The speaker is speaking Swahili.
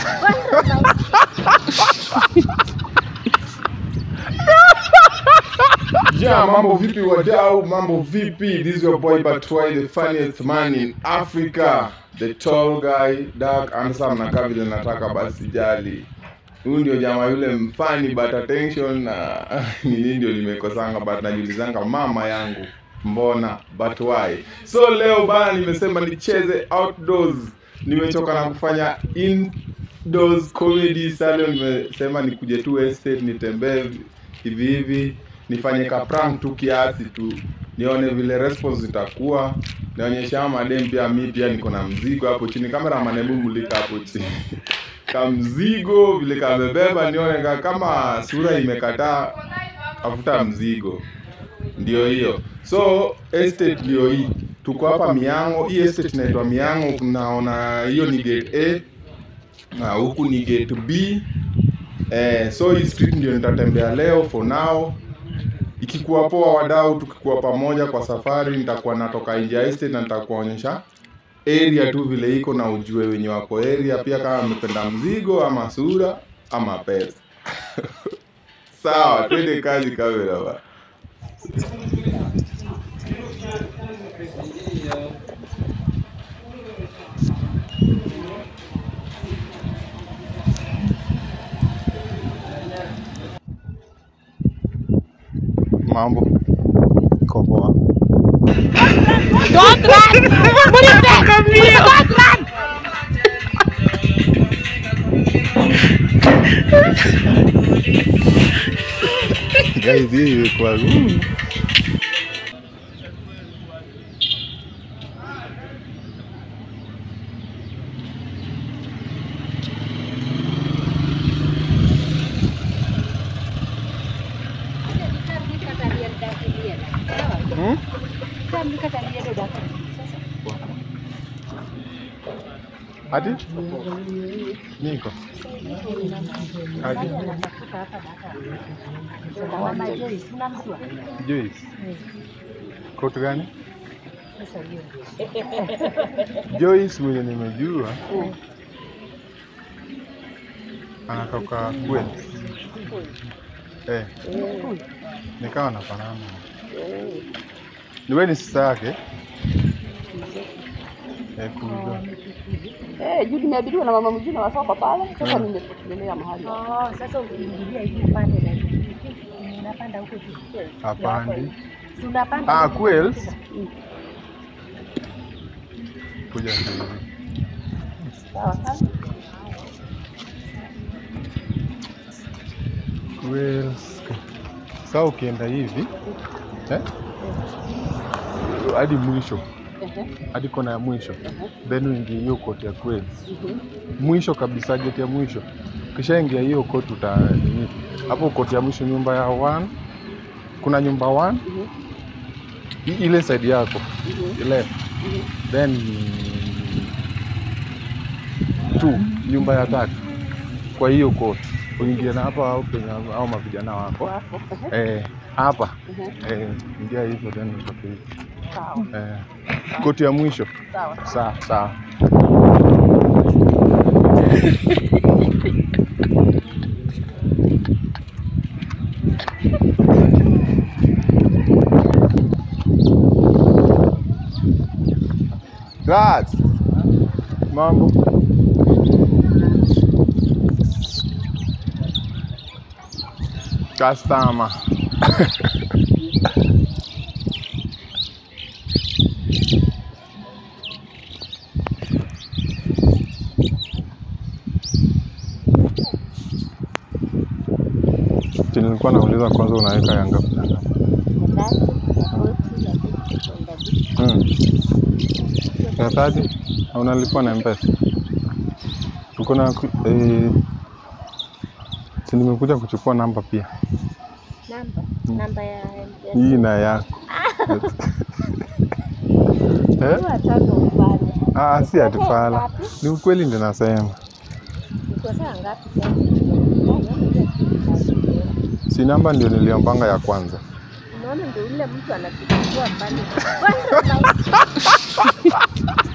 Ja, mambo vipi wadau? Mambo vipi? This is your boy Batwai, the funniest man in Africa, the tall guy, dark, handsome na kaa vile nataka basi jali. Huyu ndio jamaa yule mfani but attention na nini ndio nimekosanga but najiulizanga mama yangu mbona but why? So leo bana nimesema nicheze outdoors. Nimechoka na kufanya indoors comedy. Sasa leo nimesema nikuje tu estate nitembee hivi hivi nifanye ka prank tu kiasi tu nione vile response itakuwa nionyesha madem pia mi pia niko na mzigo hapo chini kamera hebu mulika hapo chini ka mzigo vile kamebeba nione ka kama sura imekataa afuta mzigo ndio hiyo so estate ndio hii tuko hapa miango hii estate inaitwa miango unaona hiyo ni gate a na huku ni gate b eh, so hii street ndio nitatembea leo for now ikikuwa poa wadau tukikuwa pamoja kwa safari nitakuwa natoka nje ya estate na nitakuonyesha area tu vile iko na ujue wenye wako area pia kama amependa mzigo ama sura ama pesa sawa twende kazi kamera ba mambo iko poa Don't run! What is that? Don't run! guys hii imekuwa mm. Hmm? Ati? Niko. Ati? Joyce. Kotu gani? Joyce mwenye nimejua anatoka kweli. Eh, nikawa nafanana. Ni wewe ni sista yake? Eh, kujua. Eh, juu nimeabiriwa na mama mwingine wa soko pale. Sasa nimepotelea mahali. Oh, sasa ukiingilia hivi upande na unapanda huko juu. Hapandi. Si unapanda Ah, huko. Quails. Kuja hivi. Sawa sawa. Quails. Sasa ukienda hivi eh? hadi mwisho Ehe. hadi kona ya mwisho Ehe. then uingie hiyo koti ya Quails. Mhm. mwisho kabisa geti ya mwisho kishaingia hiyo koti uta nini hapo koti ya mwisho nyumba ya one kuna nyumba one Mhm. i- ile side yako Mhm. left Mhm. then two nyumba ya tatu kwa hiyo koti uingie na hapa au penye au mavijana wako Wapo. Ehe. eh, hapa Ehe. eh, ingia hivyo then utoke hivi Sawa. eh, koti ya mwisho Sawa. sawa sawa Guys, mambo customer Ati nilikuwa nauliza kwanza unaweka ya ngapi na ngapi? Mm. Ya thati au unalipwa na mpesa? Uko na ku- eh, si nimekuja kuchukua namba pia Namba. Namba ya ya- hii na yako eh? Kwa tano ufanye. Ah, si atifala, ni ukweli ndio nasema. Uko saa ngapi sasa? Si namba ndio niliombanga ya kwanza. Unaona ndio ule mtu anakuchukua pale.